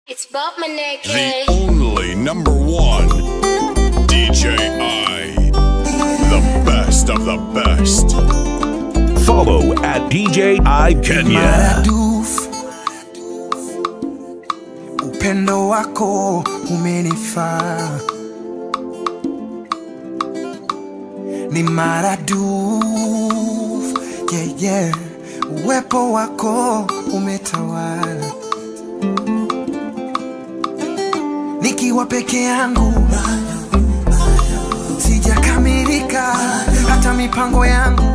It's Bob Maneke. The only number one DJ I. The best of the best. Follow at DJ I Kenya. maradufu upendo wako umenifaa ni maradufu yeah, yeah. uwepo wako umetawala nikiwa peke yangu sijakamilika hata mipango yangu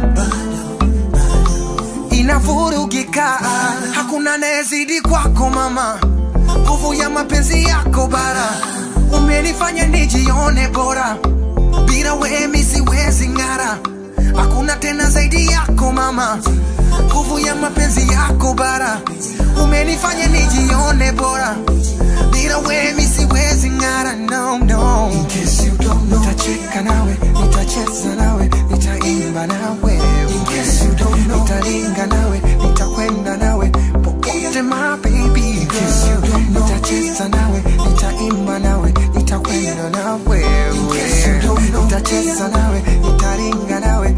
inavurugika, hakuna anayezidi kwako mama, nguvu ya mapenzi yako bara, umenifanya nijione bora, bila wewe mi siwezi ng'ara, hakuna tena zaidi yako mama, nguvu ya mapenzi yako bara, umenifanya nijione bora, bila wewe mi siwezi ng'ara, no, no. In case you don't know, nitacheka nawe, nitacheza nawe, nitaimba nawe, in case you don't know, nitalinga nawe, nitakwenda nawe popote my baby, in case you don't know, nitacheza nawe, nitaimba nawe, nitakwenda nawe, in case you don't know, nitacheza nawe, nitalinga nawe,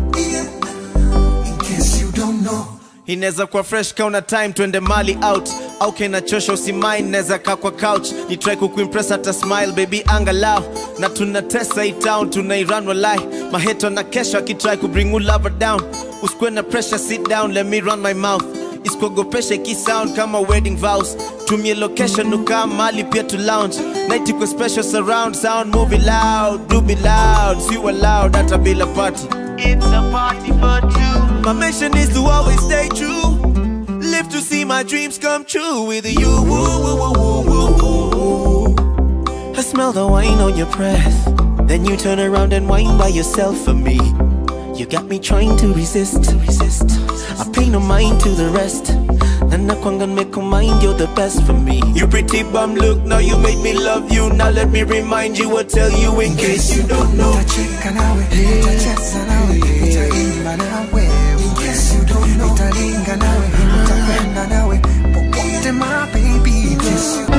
in case you don't know. inaweza kuwa fresh kauna time twende mali out au kinachosha usimain naweza kaa kwa couch ni try kukuimpress hata smile baby angalau na tunatesa hii town tunairan walai maheto na kesho akitry kubring you lover down usikuwe na pressure sit down let me run my mouth isikuogopesha ikisound kama wedding vows tumie location ukaa mali pia to lounge night iko special surround sound movie loud do be loud si loud hata bila party It's a party for two. My mission is to always stay true. Live to see my dreams come true with you. Woo, woo, woo, woo, woo, woo. I smell the wine on your breath. Then you turn around and whine by yourself for me. You got me trying to resist. resist. I pay no mind to the rest. And I can't make a mind, you're the best for me. You pretty bum look, now you made me love you. Now let me remind you or tell you in case you don't know. nitacheka nawe nitacheza nawe nitaimba nawe In case you don't know, nitalinga nawe nitakwenda nawe popote my baby In case you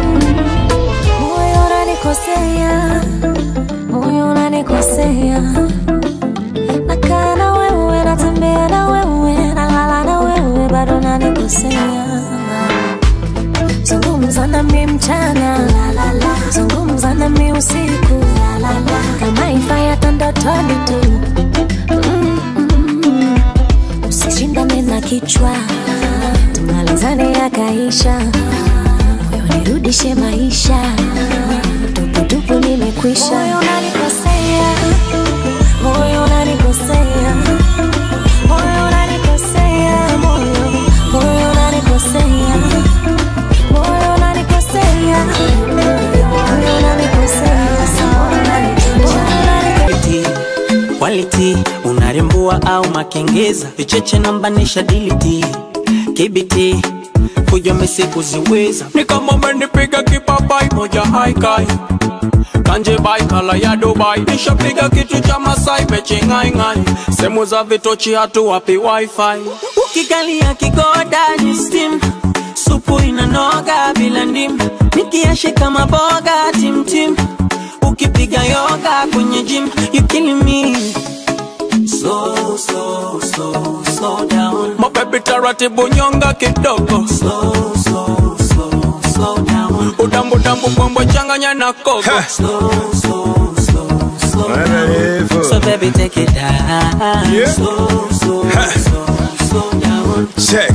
moyo unanikosea, moyo unanikosea, nakaa na wewe, natembea na wewe, nalala na wewe, bado unanikosea. Zungumza nami mchana, zungumza nami usiku, kama ifayata ndotoni tu Mm, mm, mm. usishindane na kichwa, tumalizane yakaisha moyo nirudishe maisha tuputupu nimekwisha moyo unanikosea moyo unanikosea moyo unanikosea moyo moyo unanikosea moyo unanikosea moyo unanikosea moyo unanikosea quality unarembua au makengeza vicheche nambanisha diliti kibiti kuja mesi kuziweza ni kama umenipiga kipapai moja haikai kanje bai kala ya dubai nishapiga kitu cha masai pechingaingai sehemu za vitochi hatu wapi wifi ukikalia kigoda ni steam supu inanoga bila ndim nikiashika maboga timtim ukipiga yoga kwenye gym you killing me slow slow slow slow down mabebi taratibu nyonga kidogo slow slow slow slow down udambu dambu mbwembwe changanya na kogo slow slow slow slow down so baby take it down Yeah. slow slow slow slow down Check.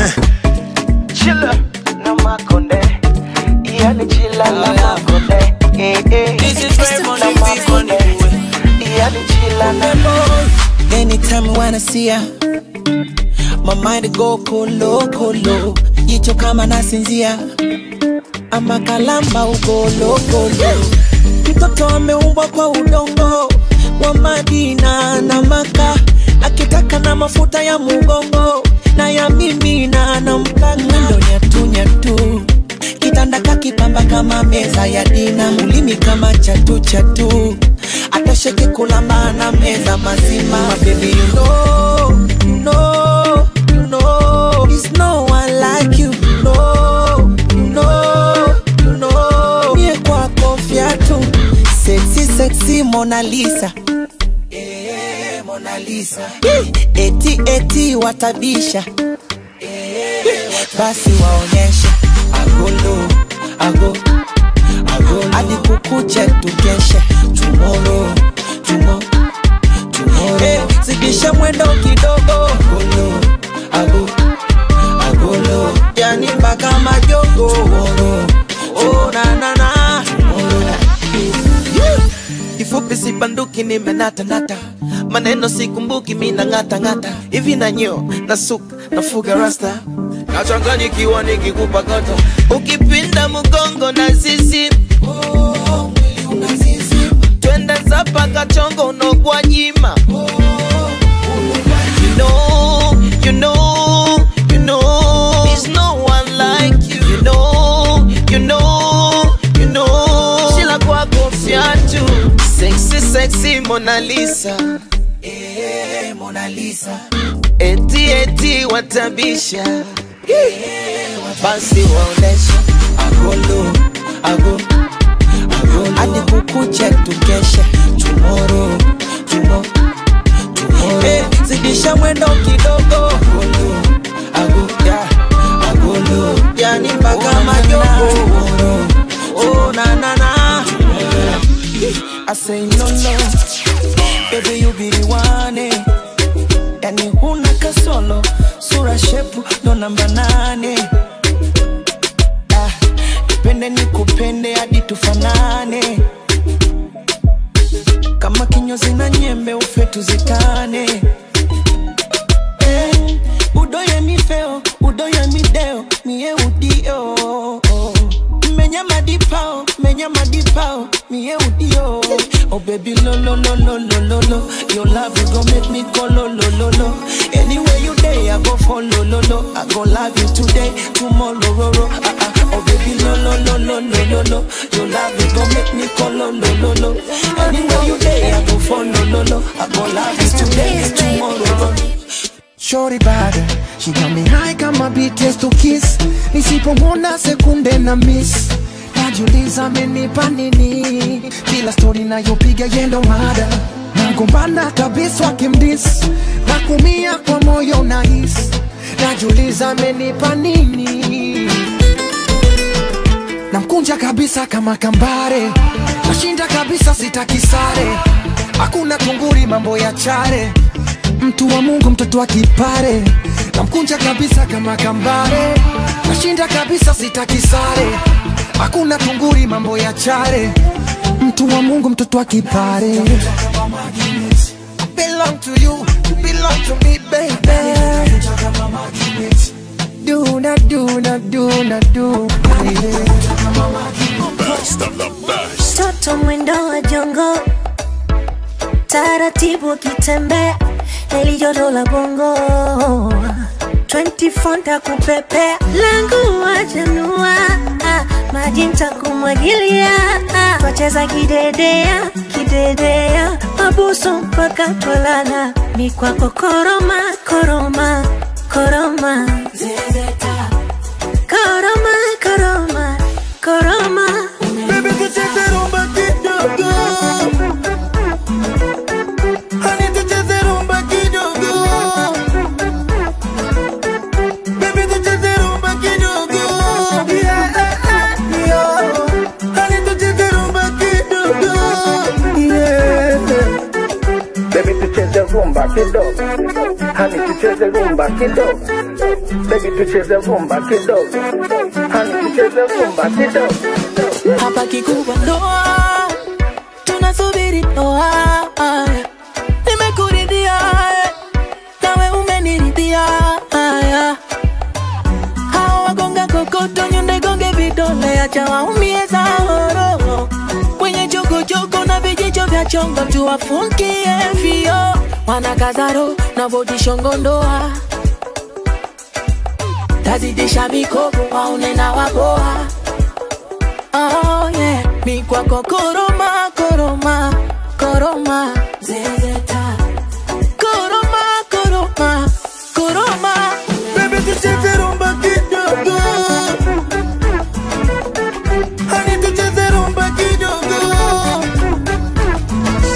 chila na makonde yani chila na makonde eh, eh. This is Ray na Money, Big Money makonde Boy. yani chila na Anytime when I see ya My mind go kolo kolo Jicho kama nasinzia Ama kalamba ugolo golo Mtoto ameumbwa kwa udongo Wa Madina na Maka Akitaka na mafuta ya mugongo Na ya mimi na na mpaka Mwendo nyatu nyatu Kitanda kakipamba kama meza ya dina Ulimi kama chatu chatu Atosheke kulamba na meza mazima My baby you know, you know, you know There's no one like you, no, no Mona Lisa Eh, Mona Lisa eti eti watabisha basi waonyeshe agolo ago agolo hadi kukuche tukeshe tomorrow tomorrow tomorrow hey, zidisha mwendo kidogo agolo ago agolo yani mpaka majogo tomorrow oh na na na kifupi sibanduki nimenatanata maneno sikumbuki mina ngata ngata hivi na nyo na suka nafuga rasta nachanganyikiwa nikikupa kata ukipinda mgongo na zizi twende zapa kachongo unogwa jima you know, you know, you know, there's no one like you. You know, you know, you know, Sheila kwako fyatu, sexy, sexy Mona Lisa, eh, Mona Lisa, eti eti watabisha, basi waonesha agolo, ago, agolo, hadi kukuche tukeshe tomorrow, tomorrow Hey, zidisha mwendo kidogo agolo, ago, yeah, agolo, yani mpaka majogo oh, na na na I say no no baby you be the one eh. yani huna kasolo sura shepu ndo namba nane ah, nipende nikupende hadi tufanane kama kinyozi na nyembe ufe tuzikane eh, udoye mifeo udoye mideo mie udio menya madipao menya madipao mie udio oh baby lo lo lo lo lo lo lo your love you go make me go lo lo lo lo anywhere you day i go follow lo lo i go love you today tomorrow ro ro ah ah oh baby lo lo lo lo lo lo lo your love you go make me go lo lo lo lo anywhere you day i go follow lo lo i go love you today tomorrow ro ro Shorty bad, she got me high kama BTS to kiss. Nisipomwona sekunde na miss, najiuliza amenipa nini? Kila story nayopiga yendo mada, nagombana kabisa wakimdis, na kumia kwa moyo nahis, najiuliza amenipa nini? Namkunja kabisa kama kambare, nashinda kabisa sitaki sare, hakuna tunguri mambo ya chare mtu wa Mungu, mtoto wa kipare, namkunja kabisa kama kambare, nashinda kabisa, sitaki sare, hakuna tunguri, mambo ya chare, mtu wa Mungu, mtoto wa kipare. I belong to you, you belong to me, baby. Do na do na do na do, baby. Best of the best. Toto mwendo wa jongo, taratibu akitembea, nilijoto la bongo 24 ntakupepea, langu wajanua, maji ntakumwagilia, wacheza kidedea kidedea, mabusu mpaka twalala, mikwako koroma koroma koroma zezeta koroma koroma koroma Baby, tucheze rumba kidogo. Honey, tucheze rumba kidogo. Baby, tucheze rumba kidogo. Yeah, yeah. Honey, tucheze rumba kidogo. Yeah. Baby tucheze rumba kidogo, hani tucheze rumba kidogo. Baby tucheze rumba kidogo, hani tucheze rumba kidogo. hapa kikubwa ndoa tunasubiri ndoa nimekuridhia eh, nawe umeniridhia haya hawa wagonga kokoto nyunde gonge vidole acha waumie zahoro wenye chokochoko na vijicho vya chongo tuwafungie vio wanakazaro na vodishongo ndoa tazidisha mikopo waune na waboa Oh yeah, mi kwako koroma koroma koroma zezeta koroma koroma koroma Baby, tucheze rumba kidogo. Honey, tucheze rumba kidogo.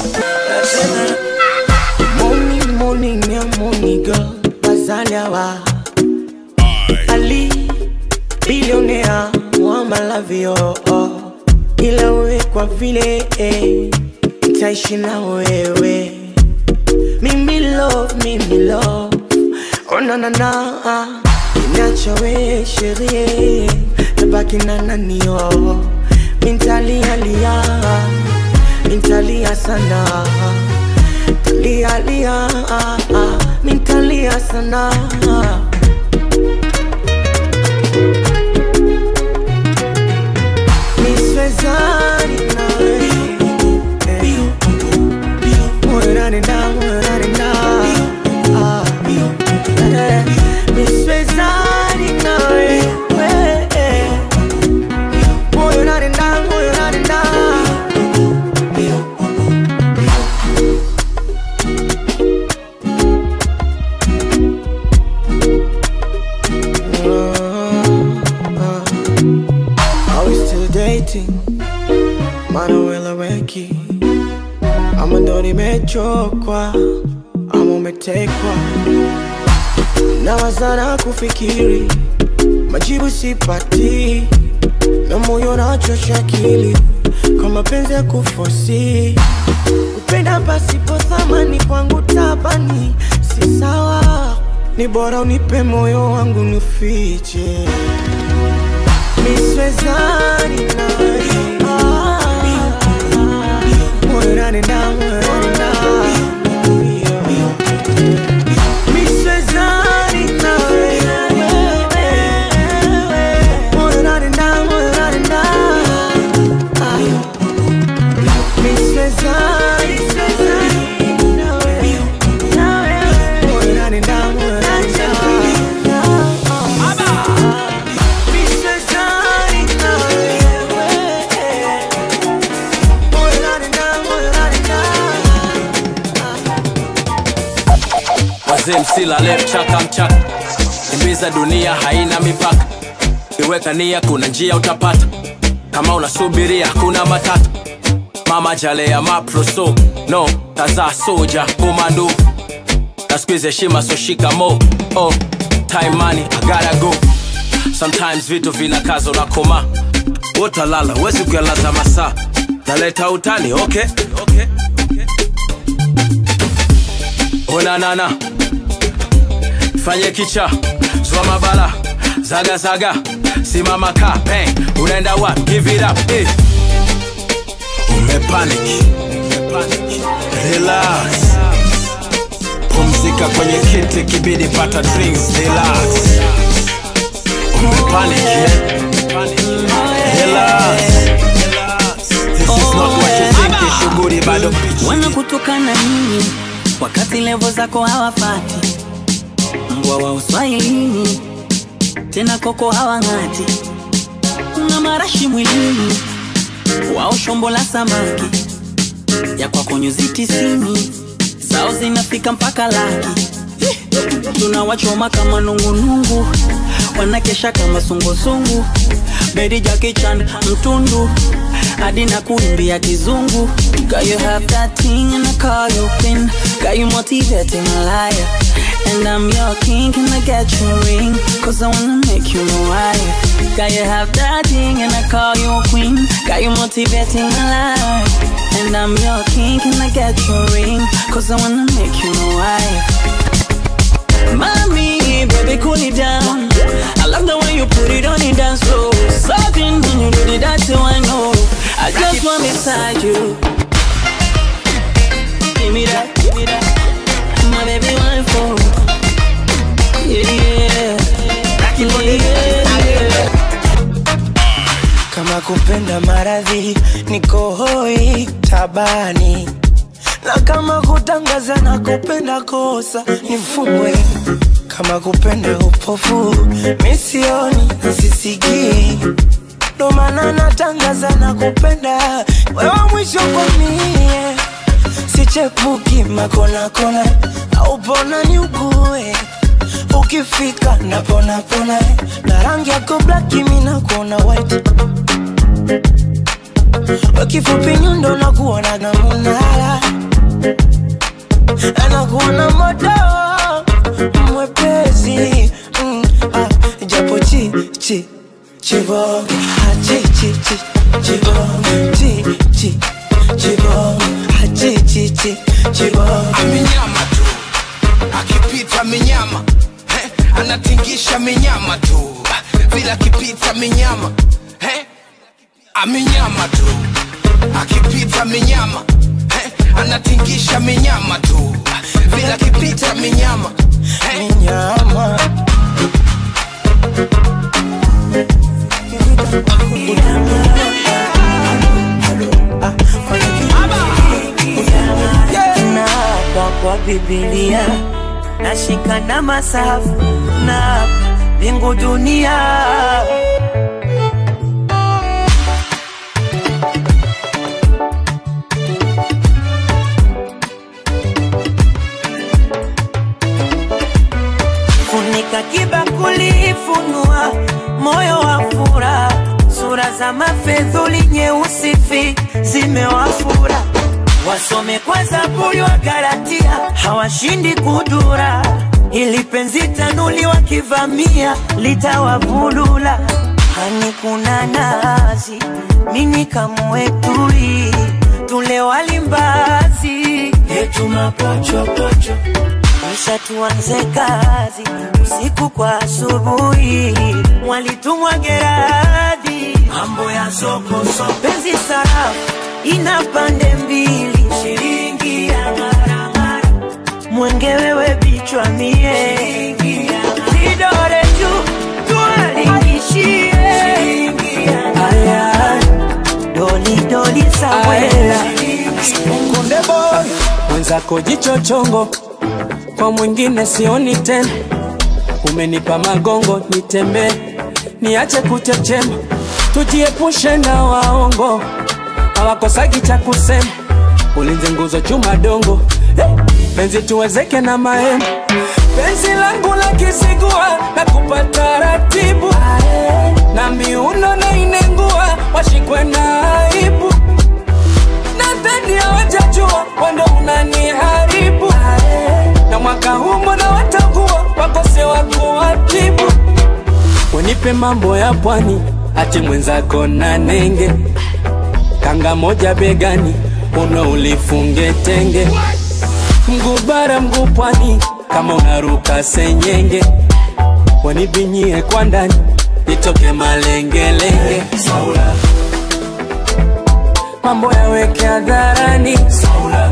malavio oh. ila wewe kwa vile eh, nitaishi na wewe mimi love, mimi love oh, na, na, na. Niacha we sherie tabaki na nani oh. Mintalia lia Mintalia sana Lia lia Mintalia sana Niswezani nawe Mwerani na mwerani na Ah. Eh, Niswezani nawe Mwerani na mwerani na Are we still dating? Manuel Aweki Ama ndo nimechokwa Ama umetekwa Nawazana kufikiri Majibu sipati Na moyo nachosha akili Kwa mapenzi ya kufosi Kupenda pasipo thamani kwangu tabani Si sawa Ni bora unipe moyo wangu nufiche Niswezani nawe Mwerani na mwerani na Niswezani nawe Mwerani na mwerani na Niswezani nawe Mwerani na mwerani na wazee msilale mchaka mchaka kimbiza dunia haina mipaka iweka nia kuna njia utapata kama unasubiria kuna matata mama jale ya maproso no tazaa soja komando na squeeze heshima so shikamo oh time money i gotta go sometimes vitu vinakaza unakoma wotalala wezi kuyalaza masaa naleta utani okay, okay. onanana fanye kicha zwa mabala zaga zaga simama ka bang unaenda wapi give it up eh. umepanic relax pumzika kwenye kiti kibidi pata drinks relax umepanic eh? relax this is not what you think ni shughuli bado wanakutukana nini wakati levo zako hawafati mbwa wa uswahilini tena koko hawang'ati una marashi mwilini wao shombo la samaki ya kwako nyuzi tisini zao zinafika mpaka laki tunawachoma kama nungunungu wanakesha kama sungusungu bedi jakichan mtundu hadi na kuimbia kizungu Girl, you have that thing and I call you queen Got you motivating a liar And I'm your king, can I get you a ring? Cause I wanna make you my wife Got you have that thing and I call you a queen Got you motivating a liar And I'm your king, can I get you a ring? Cause I wanna make you my wife Mommy, baby, cool it down. I love the way you put it on the dance floor. Something when you do the dance, so I know. I just want beside you. Give me that, give me that. My baby, one for. Yeah, yeah. Yeah, yeah. kama kupenda maradhi niko hoi tabani na kama kutangaza na kupenda kosa nifungwe kama kupenda upofu misioni sisikii ndo maana natangaza na kupenda wewe mwisho kwa mie sichepuki makonakona au pona ni ugue ukifika naponapona na rangi yako blaki mina kuona white wakifupi nyundo na kuona gamunala anakuona moto mwepesi mm, ah, japo chi chi chibonge chi chi chibom chi chi chibom ah, chi chi chi chibom amenyama tu akipita minyama eh, anatingisha minyama tu vila akipita minyama eh, amenyama tu akipita minyama eh, anatingisha minyama tu vila akipita minyama eh. minyama naapa kwa Biblia nashika na masafu na mbingu dunia funika kibakuli funua moyo wa fura sura za mafedhuli nyeusi fi zimewafura wasome kwa zaburi wa galatia hawashindi kudura ili penzi tanuli wakivamia litawavulula hani kuna nazi mini kamwetui tule walimbazi yetu mapochopocho kisha tuanze kazi usiku kwa asubuhi mwalitumwa geradhi mambo ya soko soko penzi sarafu ina pande mbili shilingi ya maramara mwenge wewe bichwa mie vidore juu tualingishie aya doli doli sawela Konde boy mwenzako jicho chongo, kwa mwingine sioni tena. Umenipa magongo nitembee, niache kuchechema, tujiepushe na waongo, hawakosagi cha kusema. Ulinze nguzo chuma dongo, eh, penzi tuwezeke na mahema. Penzi langu la kisigua na kupata ratibu na miuno na inengua, washikwe na aibu nadhani hawajajua wando unaniharibu na mwaka huu mbona watakuwa wakose wa kuwatibu wenipe mambo ya pwani ati mwenzako na nenge kanga moja begani uno ulifunge tenge mguu bara mguu pwani kama unaruka senyenge wanibinyie kwa ndani nitoke malengelenge Saula mambo yaweke hadharani Saula,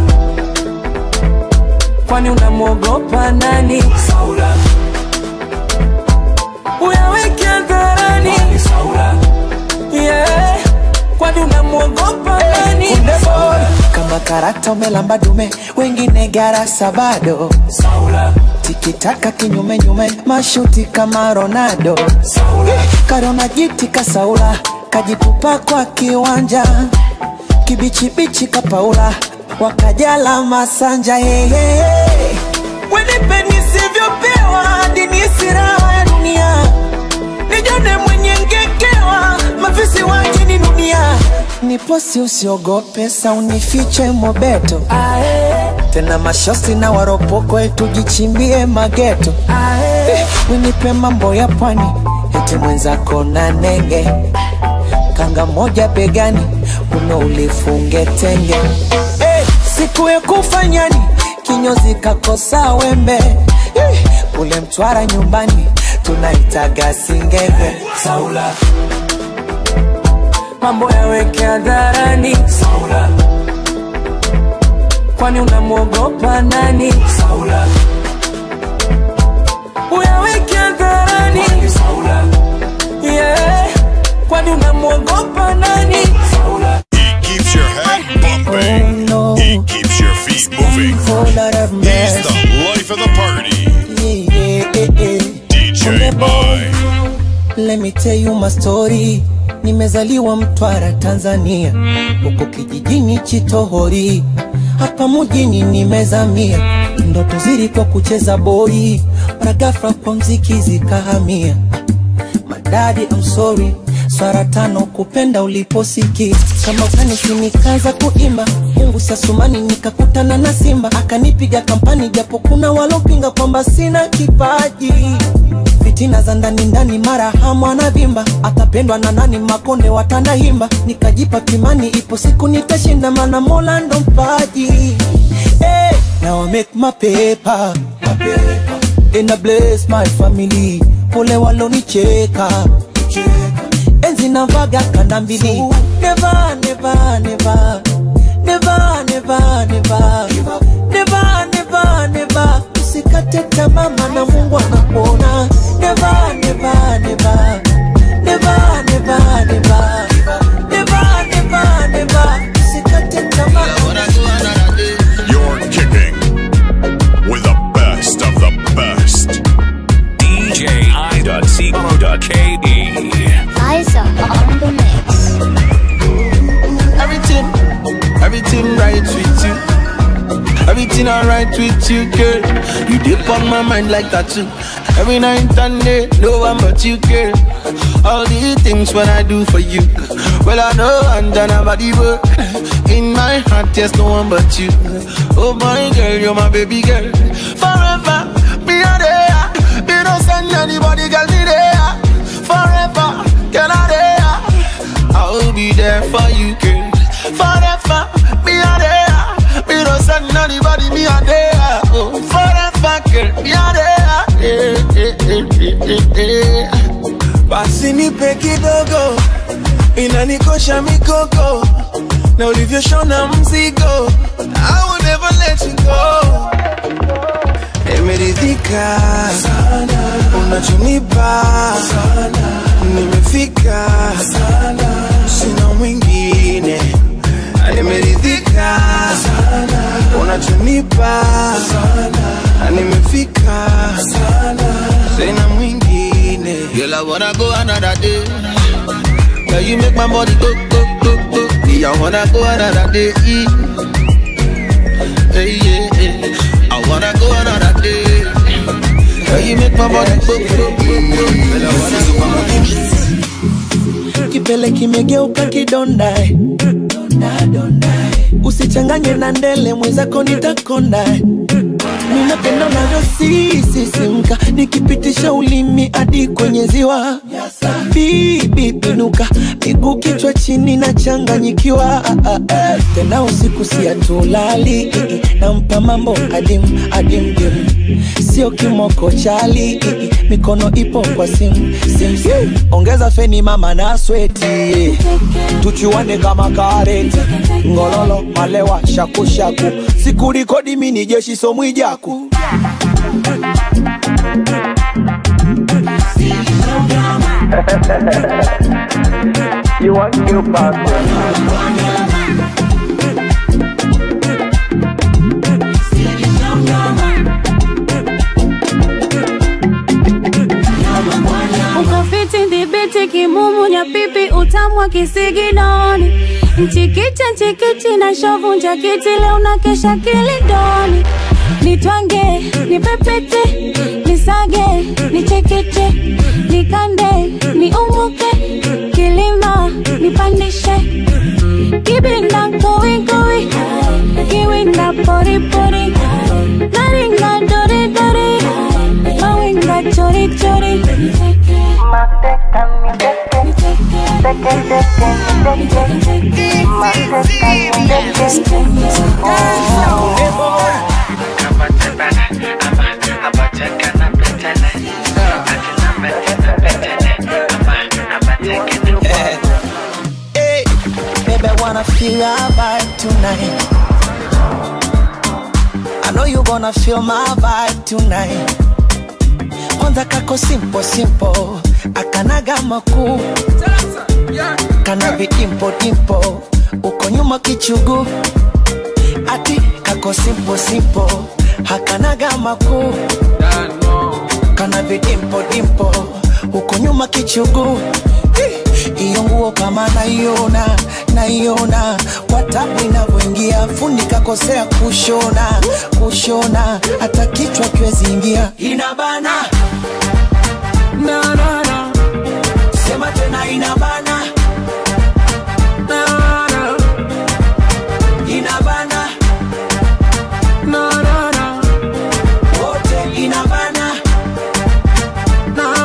kwani unamwogopa nani Saula, uyaweke hadharani Saula, yeah, kwani unamwogopa nani Kunde boy kama karata umelamba dume wengine garasa bado Saula, tikitaka kinyume nyume mashuti kama Ronaldo karona jiti kasaula kajitupa kwa kiwanja kibichibichi kapaula wakajala masanja yeye wenipe nisivyopewa hadi nisi raha ya dunia nijone mwenye ngekewa mafisi wajini dunia niposi usiogope saunifiche mobeto tena mashosi na waropoko tujichimbie mageto Eh, wenipe mambo ya pwani eti mwenzako na nenge kanga moja begani uno ulifunge tenge Eh, siku ya kufanyani kinyozi kakosa wembe Eh, kule mtwara nyumbani tunaitaga singenge Saula, mambo yaweke hadharani Saula, kwani unamwogopa nani Saula, uyaweke hadharani Saula, yeah, kwani unamwogopa nani Saula. He keeps your head bumping. no. He keeps your feet moving. Whole lot of He's mess. the life of the party. Yeah, yeah, yeah. DJ I. Let me tell you my story. Nimezaliwa Mtwara, Tanzania, huko kijijini Chitohori, hapa mjini nimezamia. Ndoto zilikuwa kucheza boli, mara ghafla kwa mziki zikahamia. Madadi, I'm sorry, swara tano kupenda uliposiki kama ukanisi nikaanza kuimba Mungu sasumani nikakutana na simba akanipiga kampani japo kuna walopinga kwamba sina kipaji fitina za ndani ndani mara hamu anavimba atapendwa na nani makonde watanda himba nikajipa kimani ipo siku nitashinda mana mola ndo mpaji hey, now I make my paper, my paper. And I bless my family pole walonicheka enzi navaga kanda mbili never, never, never. Never, never, never. Never, never, never. usikate tamaa maana mungu anakuona Never, never, never. Never, never, never. Never, never, never. usikate tamaa You're kicking with the best of the best. DJI.co.ke. Liza on the mix. Everything, everything right with you. Everything alright with you, girl. You dip on my mind like that too. Every night and day, no one but you, girl. All the things when I do for you. Well, I know I'm done about the work. In my heart, there's no one but you. Oh my girl, you're my baby girl. Forever, be a there. Me don't send anybody, girl, me there. Forever, girl, I there. I'll be there for you, girl. Forever, me a there. Me don't send anybody, me a there. Oh, forever, girl, me a there. Eh, eh, eh, eh, eh, eh. basi nipe kidogo inanikosha mikoko na ulivyoshona mzigo I will never let you go nimeridhika unachonipa nimefika sina mwingine nimeridhika unachonipa nimefika sina mwingine Girl, I wanna go another day. Girl, you make my body go, go, go, go. Yeah, I wanna go another day. Hey, yeah, yeah. I wanna go another day. Girl, you make my body go, go, go, go. Girl, I wanna go another day. kipele kimegeuka kidonda eh. usichanganye na ndele mwenzako nitakonda eh. ninapenda navyosisisimka nikipitisha ulimi hadi kwenye ziwa bibi pinuka miguu kichwa chini na changanyikiwa tena usiku siatulali nampa mambo adim adim dim sio kimoko chali mikono ipo kwa sim sim sim ongeza feni mama na sweti tuchuane kama kareti ngololo malewa shakushaku sikurikodi mini jeshi somwijaku you want new passport? ukafiti ndhibiti kimumunya pipi utamwa kisiginoni mchikicha nchikichi na shovu njakiti leo na kesha kilindoni nitwange nipepete nisage nichekeche nikande niumuke kilima nipandishe kibinda kowikowi kiwinda poripori naringa doridori mawinga chorichori Hey, baby, I wanna feel your vibe tonight. I know you gonna feel my vibe tonight. Kwanza kako simple simple, akanaga makuu, kana vidimpo dimpo, uko nyuma kichugu, ati kako simple simple, hakanaga makuu, kana vidimpo dimpo, uko nyuma kichugu iyo nguo kama naiona naiona kwa tabu inavyoingia fundi kakosea kushona kushona hata kichwa kiwezi ingia inabana na, na, na. sema tena inabana na, na. inabana na, na, na. wote inabana na,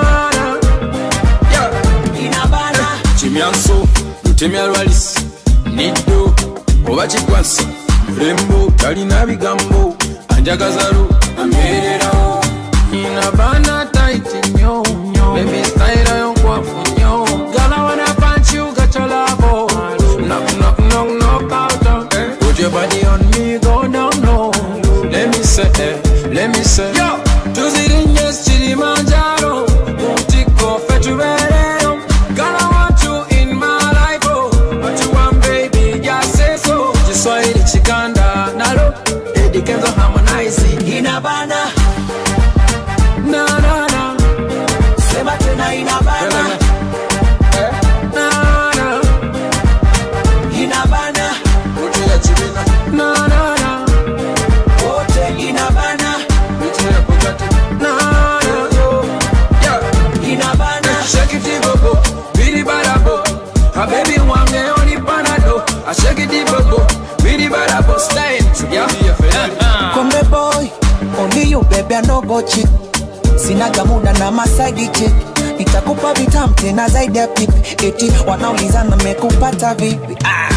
lutemya lwalis niddo oba kikwasa mulembo talina bigambo anjagazalu ambeererawo nina baana taiti nnyo bebi stayira yonkwafu nnyo gala wana panchi ugachalabo knock knock knock knock out eh. put your body on me go down low let me say eh, let me say yo tuzirinye kilimanjaro mutiko fetubereyo gala want you in my life oh what you want baby just say so kiswahili chikanda nalo Eddie Kenzo harmonize inabana na na na sema tena inabana na na inabana Kutia chibina na na na wote inabana Kutia pokati na na yo yeah inabana shake it bobo bidi barabo a baby wange oni panado a shake it bobo bidi barabo style yeah Konde boy, only you baby I no go cheat. Sinaga muda na masaidi chick. Nitakupa vitamu tena zaidi ya pipi. Eti wanaulizana mekupata vipi? Ah.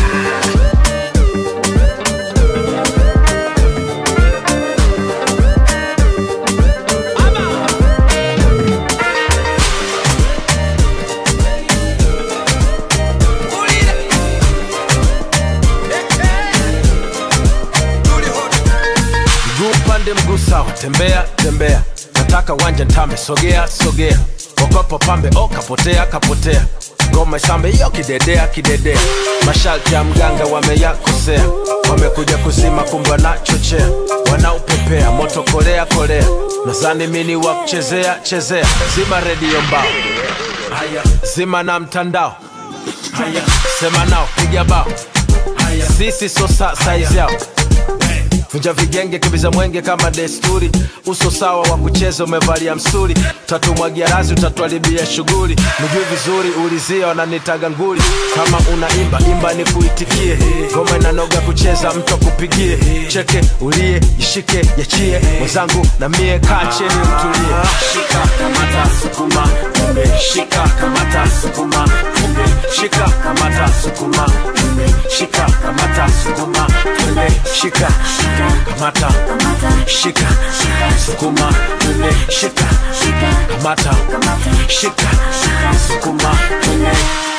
mguu pande mguu sawa tembea tembea nataka wanja ntame sogea sogea okopo pambe o kapotea kapotea ngoma isambe iyo kidedea kidedea masharti ya mganga wameyakosea wamekuja kuzima kumbe wanachochea wanaupepea moto kolea kolea nazani mini wa kuchezea chezea zima redio mbao haya zima na mtandao haya sema nao piga bao haya sisi so sa saizi yao vunja vigenge kimbiza mwenge kama desturi uso sawa wa kucheza umevalia msuri tatumwagia razi utatuharibia shughuli mjui vizuri ulizia wananitaga nguli kama unaimba imba ni kuitikie ngoma inanoga kucheza mtu akupigie cheke ulie ishike yachie mwenzangu na mie kaa cheni mtulie shika kamata sukuma kumbe shika kamata sukuma kumbe shika kamata sukuma kumbe shika kamata sukuma kumbe shika kamata shika sukuma kumbe shika kamata shika sukuma kumbe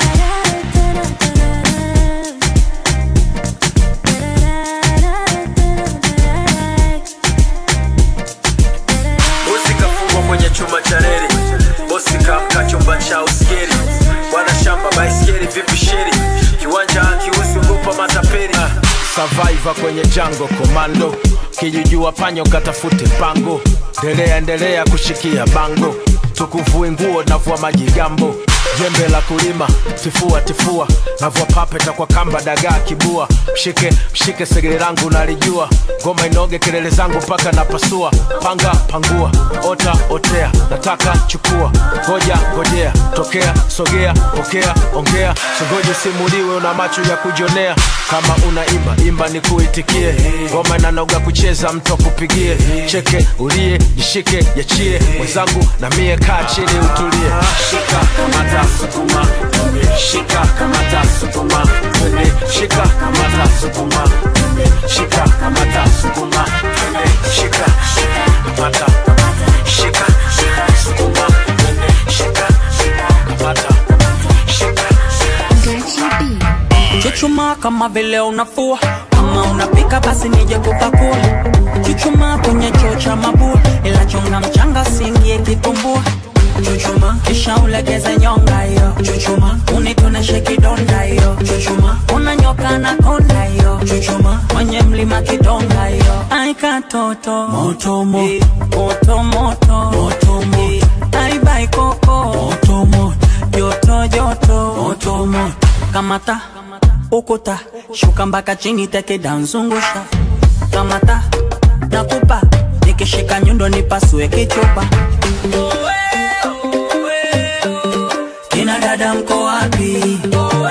bosi kafungwa kwenye chuma cha reli bosi kamka chumba cha uskeri bwana shamba baiskeli vipi sheri kiwanja kiusi ugopa matapeli survivor kwenye jango komando kijijua panyo katafute pango ndelea endelea kushikia bango tukuvue nguo navua majigambo jembe la kulima tifua tifua navua papeta kwa kamba dagaa kibua mshike mshike segere langu nalijua ngoma inoge kelele zangu mpaka napasua panga pangua ota otea nataka chukua ngoja ngojea tokea sogea pokea ongea singoje simuliwe una macho ya kujionea kama unaimba imba ni kuitikie ngoma inanoga kucheza mtu akupigie cheke ulie jishike yachie mwenzangu na mie kaa chini utulie shika kamata sukuma twende shika kamata sukuma twende shika kamata sukuma twende shika kamata sukuma twende shika kamata shika sukuma twende shika kamata shika Chuchuma kama vile unafua kama unapika basi nije kupakua Chuchuma kwenye choo cha mabua ila chonga mchanga singie kitumbua Chuchuma kisha ulegeze nyonga hiyo Chuchuma unitoneshe kidonda hiyo Chuchuma unanyoka na konda hiyo Chuchuma kwenye mlima kidonga hiyo Ai katoto moto moto moto moto moto moto Ai bai koko moto moto joto joto moto moto kamata ukuta shuka mpaka chini tekeda nzungusha kamata nakupa nikishika nyundo nipasue kichupa kina dada mko wapi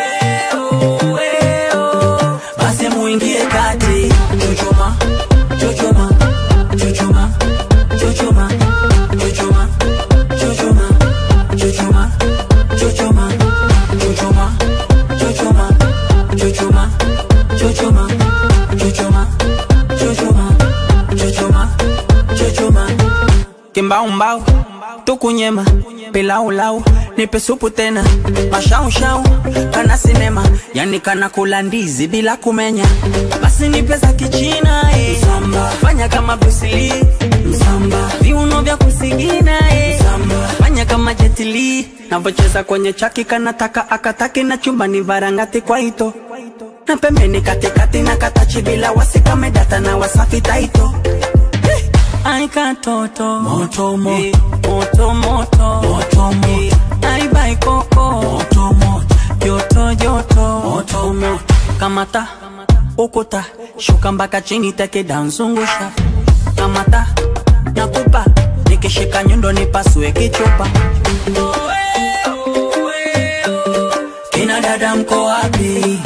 basi muingie kati chuchuma chuchuma chuchuma chuchuma chuchuma chuchuma chuchuma chuchuma chuchuma chuchuma mbaumbau tukunyema pilaulau nipe supu tena mashaushau kana sinema yani kana kula ndizi bila kumenya basi nipe za kichina eh. fanya kama brusili viuno vya kusigina eh. fanya kama jetili navocheza kwenye chaki kanataka akataki na chumbani varangati kwa ito na pembeni katikati na katachi bila wasikamedata na wasafi taito Ai katoto moto moto moto moto moto moto Ai bai koko moto moto joto joto moto moto kamata ukuta shuka mpaka chini teke danzungusha kamata nakupa nikishika nyundo nipasue kichupa kina dada mko wapi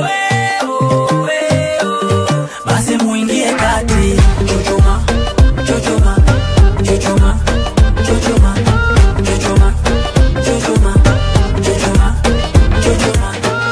basi muingie kati chuchuma chuchuma chuchuma chuchuma chuchuma chuchuma chuchuma chuchuma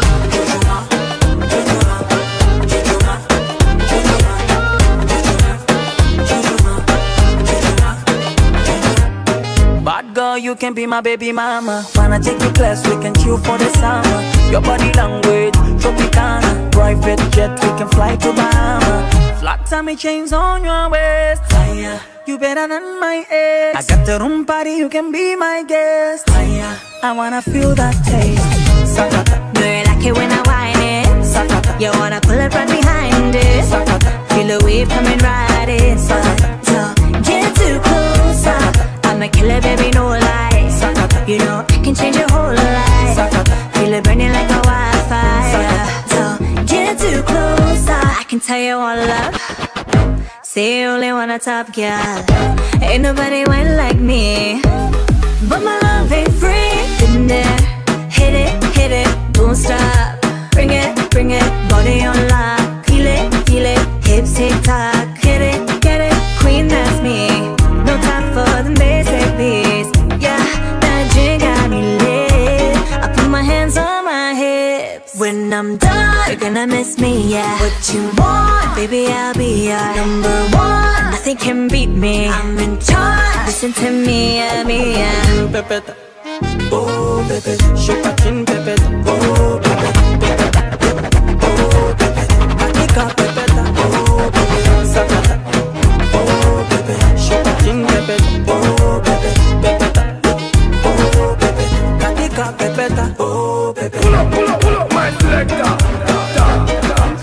Bad girl, you can be my baby mama. Wanna take you class, we can chill for the summer. Your body language, Tropicana. Private jet, we can fly to Bahama. Flat tummy chains on your waist. Higher. You better than my ex. I got the room party, you can be my guest. Higher. I wanna feel that taste. Sakata. Do you like it when I whine it? Sakata. You wanna pull it right behind it? Sakata. Feel the wave coming right in. So get too close. I'm a killer, baby, no lie. You know I can change your whole life. Feel it burning like a wildfire. So get too close. I can tell you all love. Say you only want a top girl. Ain't nobody went like me. But my love ain't free. Been there, hit it, hit it, don't stop. Bring it, bring it, body on lock. Feel it, feel it, hips tick tock. Hit it, get it, queen, that's me. No time for the basic beats. Yeah, that drink got me lit. I put my hands on my hips. When I'm done, you're gonna miss me, yeah. What you want, baby, I'll be your number one. Nothing can beat me. I'm in charge. Listen to me, yeah, me, yeah. Pepeta. Oh, baby, shuka chin pepeta. Oh, baby, pepeta. Oh, baby, katika pepeta. Oh, baby, sakata. Oh, baby, shuka chin pepeta. Oh, baby, pepeta. Oh, baby, katika pepeta. Oh, baby. Pull up, pull up, pull up, my selector.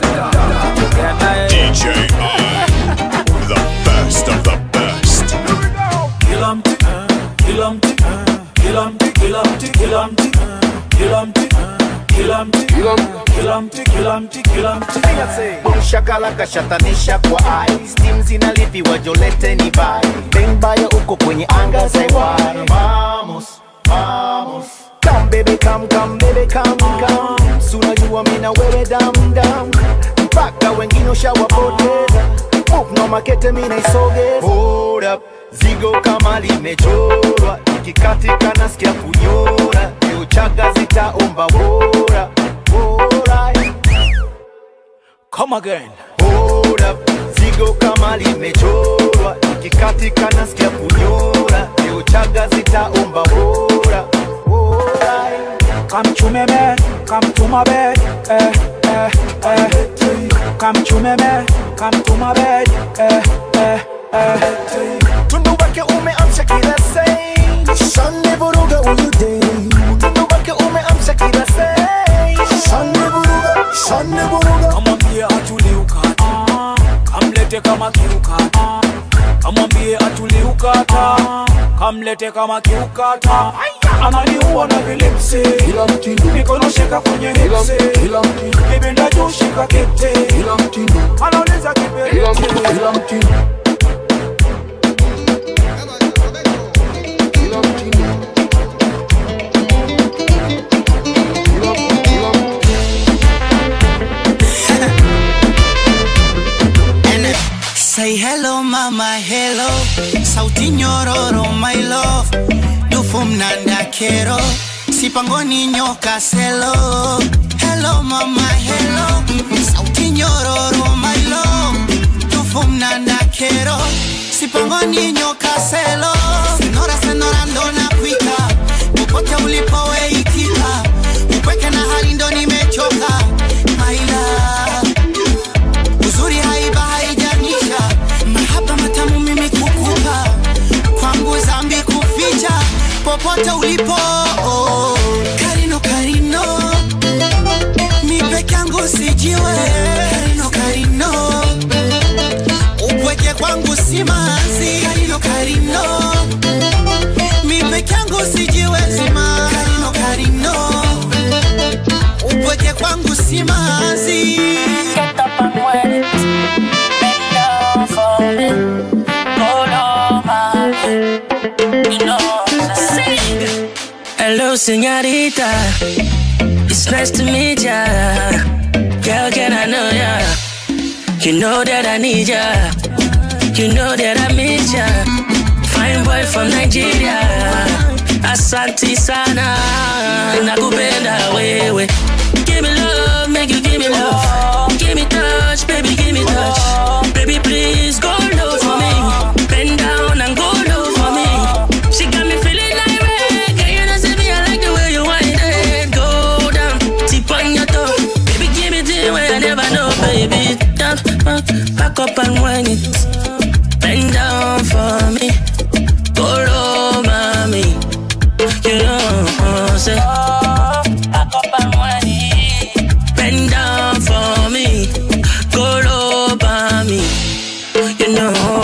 DJ I, the best of the best. Kill 'em, uh, kill 'em, uh, kill 'em, kill 'em, kill 'em, uh, kill 'em, uh, kill 'em, kill 'em, kill 'em, kill 'em, kill 'em. Shakala kashatanisha kwa ai Steam zinalipiwa jolete ni bai Bembaya uko kwenye anga za iwari Vamos, vamos Come baby come, come baby come, come Sunajua mina wewe dam dam Mpaka wengine ushawapoteza Move no makete mina isogeza Hold up, zigo kama limechorwa Ikikatika nasikia kunyora Leo chaga zitaomba bora Bora Come again. Hold up, zigo kama limechorwa Ikikatika nasikia kunyora Leo chaga zitaomba bora Bora Come to me, man. Come to my bed. Eh, eh, eh. Come to me, man. Come to my bed. Eh, eh, eh. Tundu wake umeamsha kila sei Shane vuruga huyu day Tundu wake umeamsha kila sei Shane vuruga, shane vuruga Kamwambie atulie ukata. Kamlete kama kiukata. Kamwambie atulie ukata. Kamlete kama kiukata. Ananiua na vilipsi. Mikono shika kwenye hipsi. Kibinda juu shika kete. Anauliza kiberiti. Say hello mama hello Sauti nyororo my love Dufu mnanda kero Sipangoni nyoka selo Hello mama hello Sauti nyororo my love Dufu mnanda kero sipangoni nyoka selo senora senora ndo nakwita popote ulipoweikika upweke na hali ndo nimechoka maila uzuri haiba haijanisha mahaba matamu mimi kukupa kwangu zambi kuficha popote ulipo oh. karino karino mi peke yangu sijiwe karino karino upweke kwangu simanzi karino karino mi peke yangu sijiwezi ma karino karino upweke kwangu simanzi Get up and wet it. Bend down for me. Hold on, mommy. You know Sing. Hello, señorita. It's nice to meet ya. Girl, can I know ya? You know that I need ya. You know that I miss ya. Fine boy from Nigeria. Asante sana. Nakupenda wewe. Give me love, make you give me love. Give me touch, baby, give me touch. Baby, please go low for me. Bend down and go low for me. She got me feeling like reggae. You know, see me, I like the way you wind it. Go down, tip on your toe. Baby, give me the way I never know, baby. Down, back, back up and wind it. Bend down for me. Go low, mommy. You know, say. Back up and wind it. Bend down for me. Go low, mommy. You know.